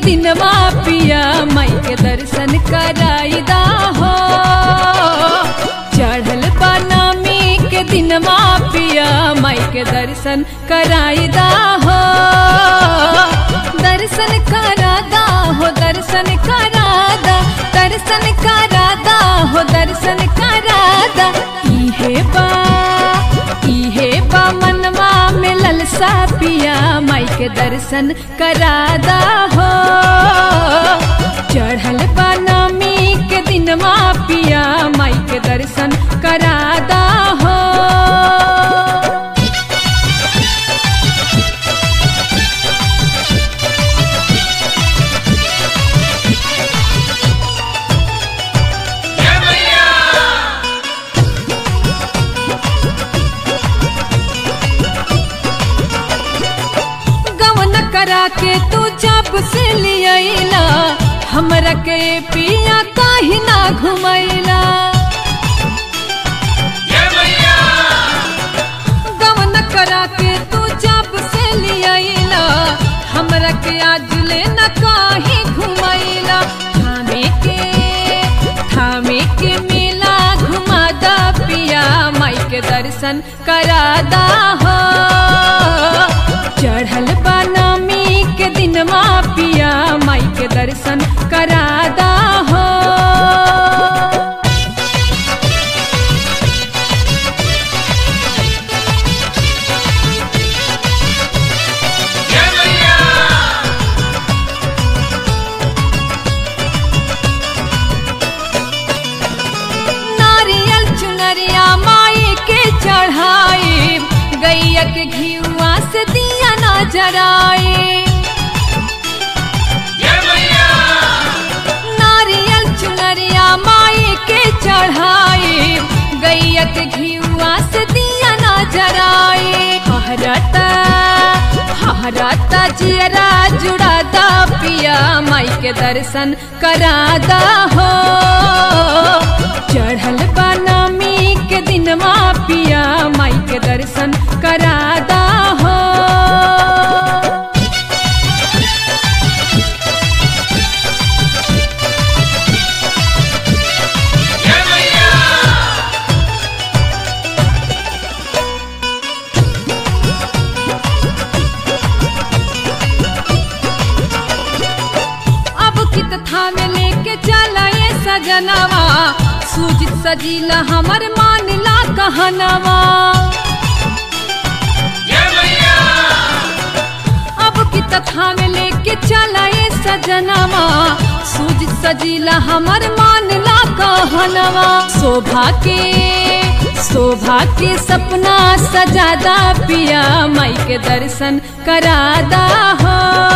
दिनवा पिया माई के दर्शन कराईदा हो चढ़ल बनामी के दिनवा पिया माई के दर्शन कराईदा हो दर्शन करादा हो दर्शन करादा दर्शन करादा हो दर्शन करादा इहे बा इहे बा मनवा में ललसा पिया माई के दर्शन करादा हो चढ़ल बनामी के दिनवा पिया माई के दर्शन करादा हो गवन करा के तू जब से लियला हमरा के पिया काहे ना घुमैला गवन करा के तू जब से लियला हमरा के आज ले न काहे घुमैला थामे के थामे के मेला घुमादा पिया माई के दर्शन करादा हो चढ़ल बनामी के दिनवा पिया माई के दर्शन करादा हो नारियल चुनरिया माई के चढ़ाई गैया के घियुआ से दिया ना जराए नारियल चुनरिया माई के चढ़ाई गैया के घियुआ से दिया ना जराए हरता हरता जियरा जुड़ादा पिया माई के दर्शन करादा हो चढ़ल बनामी के दिनवा पिया माई के दर्शन करादा हो अब कित थामे लेके चला ये सजनवा सूजित सजीला हमर मानला कहनवा अब कित थामे लेके चला ये सजनवा सूजित सजीला हमर मानला कहनवा शोभा के शोभा के सपना सजादा पिया माई के दर्शन करादा हो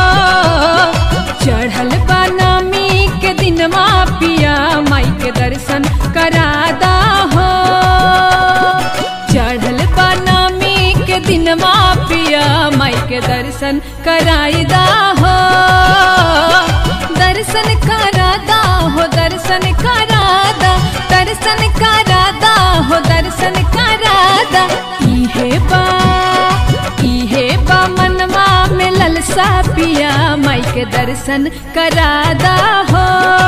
चढ़ल बनामी के दिनवा पिया माई के दर्शन करादा हो चढ़ल बनामी के दिनवा पिया माई के दर्शन कराईदा हो दर्शन करादा हो दर्शन करादा दर्शन करादा हो दर्शन करादा इहे बा इहे बा मनवा में ललसा पिया माई के दर्शन करादा हो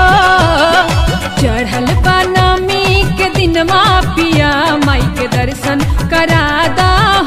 चढ़ल बनामी के दिनवा पिया माई के दर्शन करादा